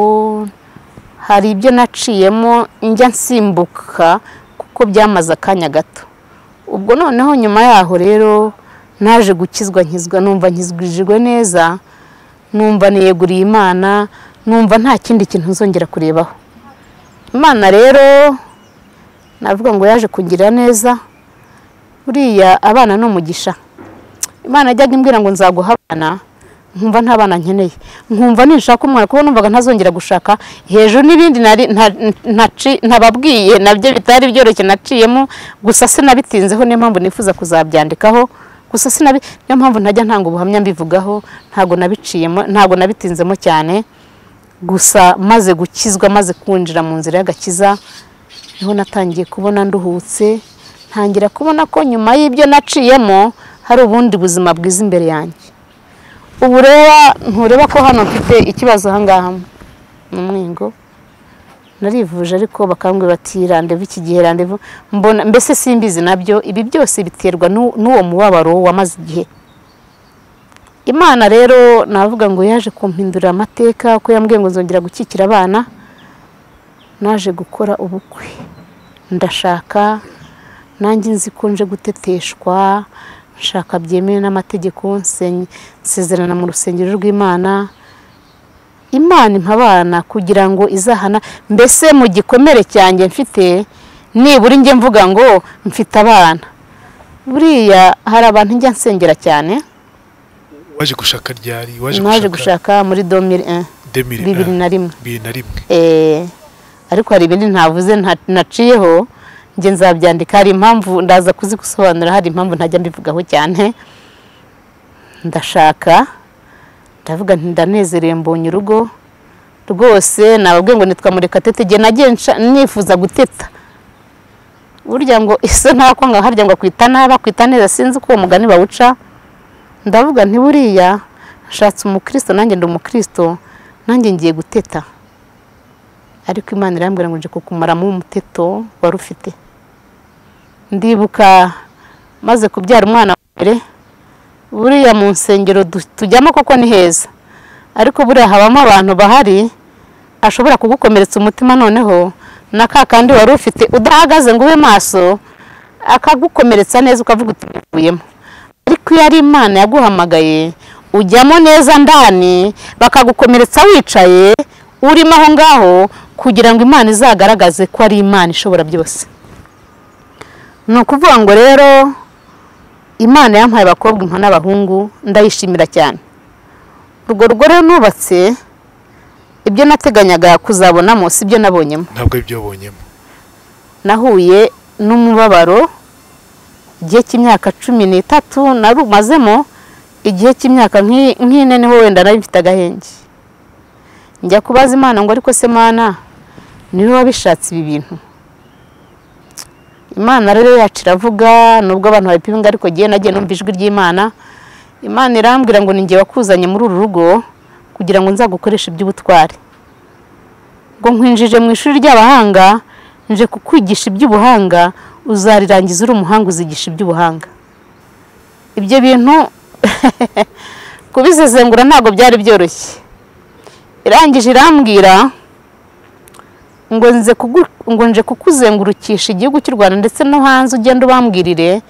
hari ibyo naciyemo njya nsimbuka kuko byamaze akanya gato ubwo noneho nyuma yaho rero naje gukizwa nkizwa numva nkizwijwe neza numva niyeguriye imana numva nta kindi kintu nzongera kurebaho imana rero navuga ngo yaje kungirira neza buriya abana ni umugisha imana yajyaga imbwira ngo nzaguha abana nkumva nta bana nkeneye nkumva nishaka umwana kuko numvaga ntazongera gushaka hejuru n'ibindi nari- nta- ntaci- ntababwiye nabyo bitari byoroshye naciyemo gusa sinabitinzeho niyo mpamvu nifuza kuzabyandikaho gusa sinabi niyo mpamvu ntajya ntanga ubuhamya mbivugaho ntago nabiciyemo ntago nabitinzemo cyane gusa maze gukizwa maze kwinjira mu nzira y'agakiza niho natangiye kubona nduhutse ntangira kubona ko nyuma y'ibyo naciyemo hari ubundi buzima bwiza imbere yanjye ubu reba ntureba ko hano mfite ikibazo ahangaha mu mwingo narivuje ariko bakambwira bati randevu iki gihe randevu mbona mbese simbizi nabyo ibi byose biterwa n'u- n'uwo mubabaro wamaze igihe imana rero navuga ngo yaje kumpindurira amateka ko yambwiye ngo nzongera gukikira abana naje gukora ubukwe ndashaka nanjye nzi ko nje guteteshwa nshaka byemewe n'amategeko nsenye- nsezerana mu rusengero rw'imana imana impa abana kugira ngo izahana mbese mu gikomere cyanjye mfite nibura njye mvuga ngo mfite abana buriya hari abantu njya nsengera cyane waje gushaka ryari waje naje gushaka gushaka muri 2001 demire bibiri na rimwe bibiri na rimwe Eh, ariko hari ibindi ntavuze nta- naciyeho njye nzabyandika hari impamvu ndaza kuzigusobanura hari impamvu ntajya mbivugaho cyane ndashaka ndavuga nti ndanezerewe mbonye urugo rwose nababwiye ngo nitwa murekatete igihe nagiye nsha- nifuza guteta burya ngo ise nako ngo harya ngo akwita nabi akwita neza sinzi uko uwo mugani bawuca ndavuga nti buriya nshatse umukristo nanjye ndi umukristo nanjye ngiye guteta ariko imana irambwira ngo nje kukumaramo umuteto wari ufite ndibuka maze kubyara umwana wa mbere buriya mu nsengero du- tujyamo koko ni heza ariko buriya habamo abantu bahari ashobora kugukomeretsa umutima noneho na ka kandi wari ufite udahagaze ngo ube maso akagukomeretsa neza ukavuga uti "Bivuyemo." ariko iyo ari imana yaguhamagaye ujyamo neza ndani bakagukomeretsa wicaye urimo aho ngaho kugira ngo imana izagaragaze ko ari imana ishobora byose ni ukuvuga ngo rero imana yampaye abakobwa impa n'abahungu ndayishimira cyane urwo rugo rero nubatse ibyo nateganyaga kuzabonamo si byo nabonyemo ntabwo aribyo wabonyemo nahuye n'umubabaro igihe cy'imyaka cumi n'itatu narumazemo igihe cy'imyaka nk'i- nk'ine niho wenda nari mfite agahenge njya kubaza imana ngo ariko se mana niwe wabishatse ibi bintu imana rero yacu iravuga nubwo abantu babipinga ariko ngewe nagiye numva ijwi ry'imana imana irambwira ngo ni njye wakuzanye muri uru rugo kugira ngo nzagukoreshe iby'ubutware ngo nkwinjije mu ishuri ry'abahanga nje kukwigisha iby'ubuhanga uzarirangiza uri umuhanga uzigisha iby'ubuhanga ibyo bintu kubisesengura ntabwo byari byoroshye irangije irambwira ngo nze kugu- ngo nje kukuzengurukisha igihugu cy'u rwanda ndetse no hanze ugenda ubambwirire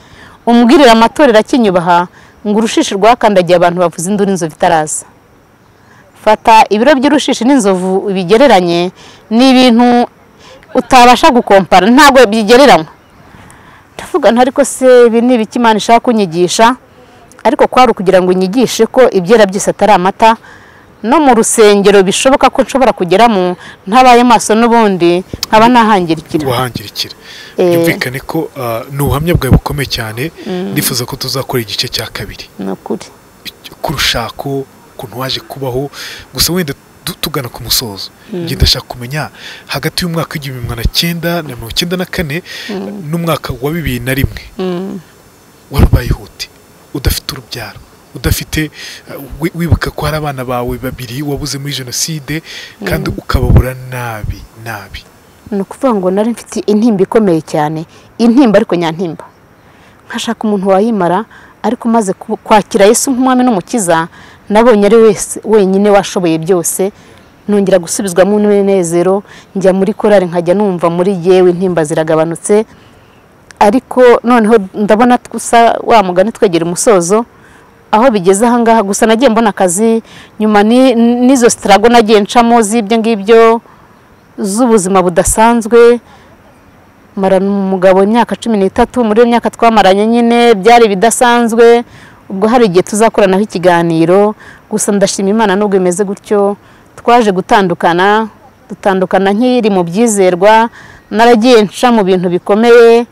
umbwirire amatorero akinyubaha ngo urushishi rwakandagiye abantu bavuza induru inzovu itaraza fata ibiro by'urushishi n'inzovu bigereranye ni ibintu utabasha gukompara ntabwo bigereranywa ndavuga nti ariko se ibi ni ibiki imana ishaka kunyigisha ariko kwari ukugira ngo unyigishe ko ibyera byose atari amata no mu rusengero bishoboka ko nshobora kugeramo ntabaye maso n'ubundi nkaba nahangirikira wahangirikira byumvikane ko ah, ni ubuhamya bwawe bukomeye cyane ndifuza ko tuzakora igice cya kabiri ni ukuri ku rushako ukuntu waje kubaho gusa wenda du- tugana ku musozo njye ndashaka kumenya hagati y'umwaka w'igihumbi magana cyenda na mirongo icyenda na kane n'umwaka wa bibiri na rimwe wari ubayeho ute udafite urubyaro udafite eh, wi- wibuka ko hari abana bawe babiri wabuze muri jenoside kandi ukababura nabi nabi ni ukuvuga ngo nari mfite intimba ikomeye cyane intimba ariko nyantimba nkashaka umuntu wayimara ariko maze kwakira yesu nk'umwami n'umukiza nabonye ari wese wenyine washoboye byose nongera gusubizwamo n'umunezero njya muri korari nkajya numva muri yewe intimba ziragabanutse ariko noneho ndabona gusa wa mugani twegera umusozo aho bigeze ahangaha gusa nagiye mbona akazi nyuma ni- n'izo sitarago nagiye ncamo z'ibyo ngibyo z'ubuzima budasanzwe marana umugabo imyaka cumi n'itatu muri iyo myaka twamaranye nyine byari ibidasanzwe ubwo hari igihe tuzakoranaho ikiganiro gusa ndashima imana nubwo imeze gutyo twaje gutandukana dutandukana nk'iri mu byizerwa naragiye nca mu bintu bikomeye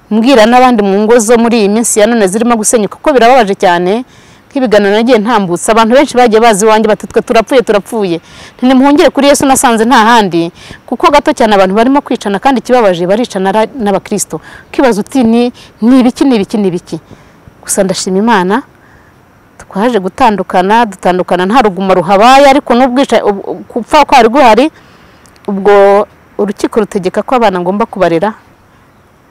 mbwira n'abandi mu ngo zo muri iyi minsi ya none zirimo gusenyuka kuko birababaje cyane nk'ibiganiro nagiye ntambutse abantu benshi bagiye bazi iwanjye bati twe turapfuye turapfuye ntimuhungire kuri yesu nasanze nta handi kuko gato cyane abantu barimo kwicana kandi ikibabaje baricana ara- n'abakirisito ukibaza uti ni ni ibiki ni ibiki ni ibiki gusa ndashima imana twaje gutandukana dutandukana nta rugumo ruhabaye ariko n'ubwica ubu- gupfa kwari guhari ubwo urukiko rutegeka ko abana ngomba kubarera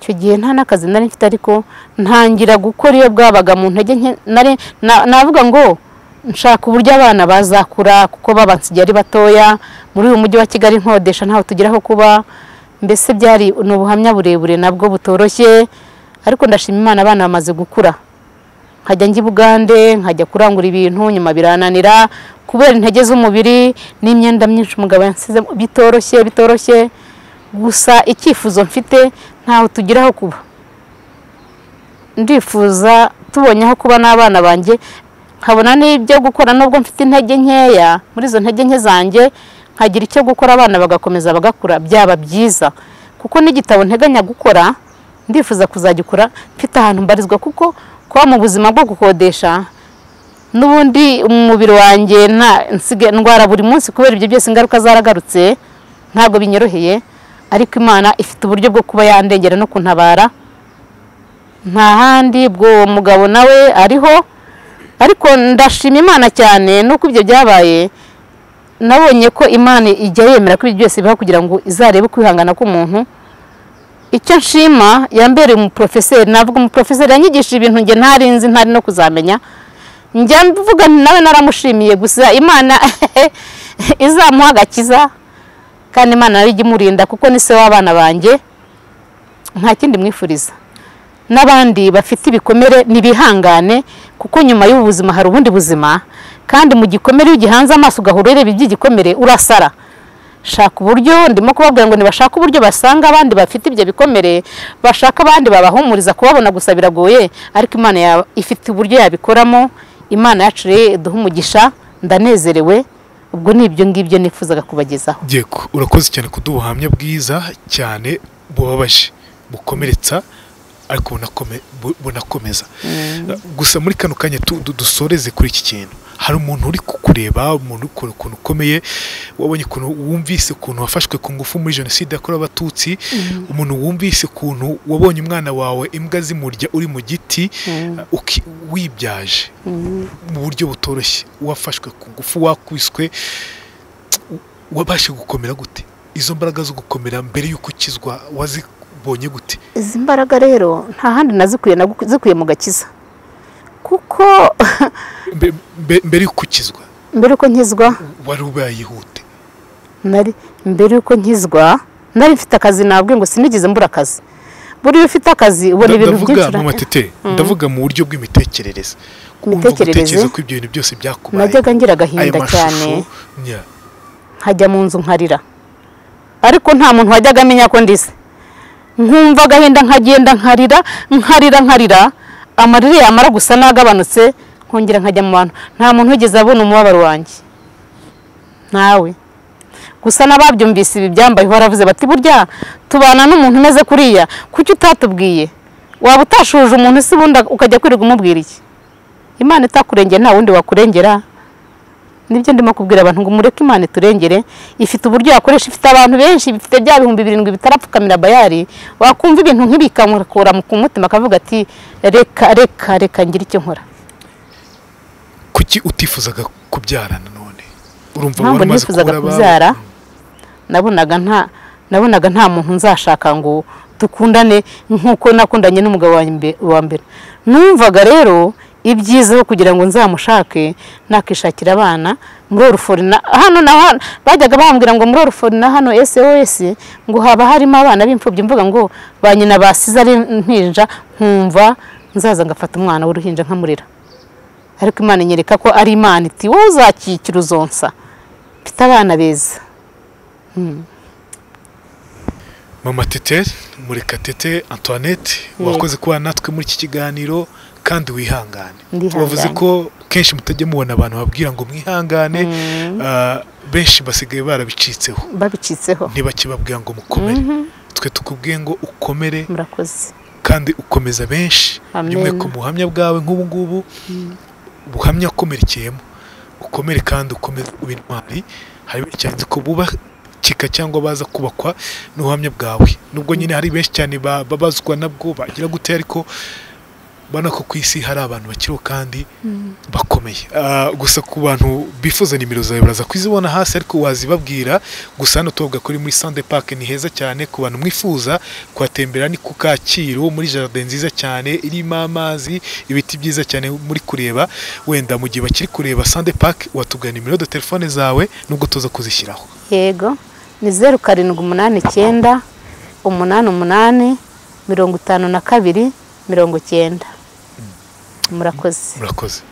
icyo gihe nta n'akazi nari mfite ariko ntangira gukora iyo bwabaga mu ntege nke nari na- navuga ngo nshaka uburyo abana bazakura kuko babansigaye ari batoya muri uyu mujyi wa kigali nkodesha ntaho tugira aho kuba mbese byari ni ubuhamya burebure nabwo butoroshye ariko ndashima imana abana bamaze gukura nkajya njya i bugande nkajya kurangura ibintu nyuma birananira kubera intege z'umubiri n'imyenda myinshi umugabo yansize bitoroshye bitoroshye gusa icyifuzo mfite ntaho tugira aho kuba ndifuza tubonye aho kuba n'abana banjye nkabona n'ibyo gukora nubwo mfite intege nkeya muri izo ntege nke zanjye nkagira icyo gukora abana bagakomeza bagakura byaba byiza kuko n'igitabo nteganya gukora ndifuza kuzagikora mfite ahantu mbarizwa kuko kuba mu buzima bwo gukodesha n'ubundi umubiri wanjye nta nsigaye ndwara buri munsi kubera ibyo byose ingaruka zaragarutse ntabwo binyoroheye ariko imana ifite uburyo bwo kuba yandengera no kuntabara nta handi ubwo uwo mugabo nawe ariho ariko ndashima imana cyane nuko ibyo byabaye nabonye ko imana ijya yemera ko ibyo byose bibaho kugira ngo izarebe kwihangana k'umuntu icyo nshima yambereye umuporofeseri navuga umuporofeseri yanyigishije ibintu njye ntari nzi ntari no kuzamenya njya mvuga nti nawe naramushimiye gusa imana izamuha agakiza kandi imana nayo ijya imurinda kuko ni se w'abana banjye nta kindi mwifuriza n'abandi bafite ibikomere ntibihangane kuko nyuma y'ubu buzima hari ubundi buzima kandi mu gikomere iyo ugihanze amaso ugahora ureba iby'igikomere urasara shaka uburyo ndimo kubabwira ngo nibashaka uburyo basanga abandi bafite ibyo bikomere bashaka abandi babahumuriza kubabona gusa biragoye ariko imana ya- ifite uburyo yabikoramo imana yacu rero iduha umugisha ndanezerewe ubwo ni ibyo ngibyo nifuzaga kubagezaho Yego urakoze cyane kuduha ubuhamya bwiza cyane bubabaje bukomeretsa ariko bunakome- bu- bunakomeza gusa muri kano kanya tu- du- dusoreze kuri iki kintu hari umuntu uri kukureba umuntu ukuntu ukuntu ukomeye wabonye ukuntu wumvise ukuntu wafashwe ku ngufu muri jenoside yakorewe abatutsi umuntu wumvise ukuntu wabonye umwana wawe imbwa zimurya uri mu giti uki- wibyaje mu buryo butoroshye wafashwe ku ngufu wakwiswe wabashe gukomera gute izo mbaraga zo gukomera mbere y'uko ukizwa wazibonye gute izi mbaraga rero nta handi nazikuye nazikuye mu gakiza kuko Mbe- mbe- mbere y'uko ukizwa mbere uko nkizwa wari ubayihute nari mbere y'uko nkizwa nari mfite akazi nabwe ngo sinigeze mbura akazi buriya ufite akazi ubona ibintu ndavuga mu byinshi matete ndavuga mu buryo bw'imitekerereze kumva Imitekerereze? gutekereza ko ibyo bintu byose byakubaye najyaga ngira ayo agahinda cyane mashusho nya- nkajya mu nzu nkarira ariko nta muntu wajyaga amenya ko ndize nkumva agahinda nkagenda nkarira nkarira nkarira amarira yamara gusa n'agabanutse nkongera nkajya mu bantu nta muntu wigeze abona umubabaro wanjye nawe gusa n'ababyumvise ibi byambaye baravuze bati burya tubana n'umuntu umeze kuriya kuki utatubwiye waba utashuje umuntu se ubundi ukajya kwirirwa umubwira iki imana itakurengera nta wundi wakurengera nibyo ndimo kubwira abantu ngo mureke imana iturengere ifite uburyo yakoresha ifite abantu benshi bifite bya bihumbi birindwi bitarapfukamira bayari wakumva ibintu nk'ibi ikamukura mu ku mutima akavuga ati reka reka reka ngira icyo nkora kuki utifuzaga kubyarana none urumva Ntabwo wari umaze nifuzaga kubura abawe? kubyara nabonaga nta nabonaga nta muntu nzashaka ngo dukundane nk'uko nakundanye n'umugabo wanjye mbe- wa mbere numvaga rero ibyiza aho kugira ngo nzamushake nakishakira abana muri orufori na hano na hano bajyaga bambwira ngo muri orufori na hano SOS ngo haba harimo abana b'imfubyi mvuga ngo ba nyina basize ari impinja nkumva nzaza ngafata umwana w'uruhinja nkamurera ariko imana inyereka ko ari imana iti wowe uzakikira uzonsa mfite abana beza mama tete murekatete antoinette wakoze kuba natwe muri iki kiganiro kandi wihangane Ndihanganye. tubavuze ko kenshi mutajya mubona abantu babwira ngo mwihangane ah, benshi basigaye barabicitseho babicitseho ntibakibabwira ngo mukomere twe tukubwiye ngo ukomere murakoze kandi ukomeza benshi Amen. by'umwe ku buhamya bwawe nk'ubu ngubu buhamya akomerekeyemo ukomere kandi ukomeze ube intwari hari benshi cyane ko bubakika cyangwa baza kubakwa n'ubuhamya bwawe nubwo nyine hari benshi cyane ba- babazwa nabwo bagira gute ariko ubona ko ku isi hari abantu bakiriho kandi bakomeye Ah, gusa ku bantu bifuza nimero zawe baraza kuzibona hasi ariko wazibabwira gusa hano tuvuga kuri muri sande pake ni heza cyane ku bantu mwifuza kuhatembera ni ku kacyiru muri jaride nziza cyane irimo amazi ibiti byiza cyane muri kureba wenda mu gihe bakiri kureba sande pake watugana nimero de telefone zawe nubwo tuza kuzishyiraho yego ni zeru karindwi umunani icyenda umunani umunani mirongo itanu na kabiri mirongo icyenda murakoze murakoze